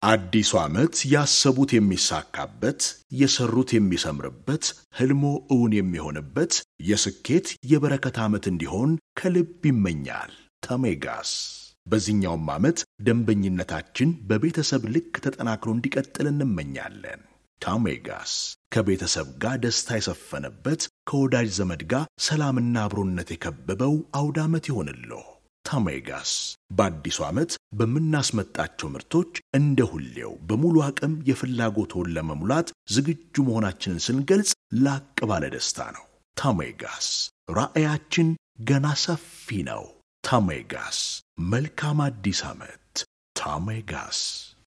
አዲሱ ዓመት ያሰቡት የሚሳካበት፣ የሰሩት የሚሰምርበት፣ ህልሞ እውን የሚሆንበት የስኬት የበረከት ዓመት እንዲሆን ከልብ ይመኛል ተሜጋስ። በዚህኛውም ዓመት ደንበኝነታችን በቤተሰብ ልክ ተጠናክሮ እንዲቀጥል እንመኛለን። ታሜጋስ ከቤተሰብ ጋር ደስታ የሰፈነበት ከወዳጅ ዘመድ ጋር ሰላምና አብሮነት የከበበው አውደ ዓመት ይሆንልዎ። ታሜጋስ በአዲሱ ዓመት በምናስመጣቸው ምርቶች እንደ ሁሌው በሙሉ አቅም የፍላጎትዎን ለመሙላት ዝግጁ መሆናችንን ስንገልጽ ላቅ ባለ ደስታ ነው። ታሜጋስ ራዕያችን ገና ሰፊ ነው። ታሜጋስ መልካም አዲስ ዓመት። ታሜጋስ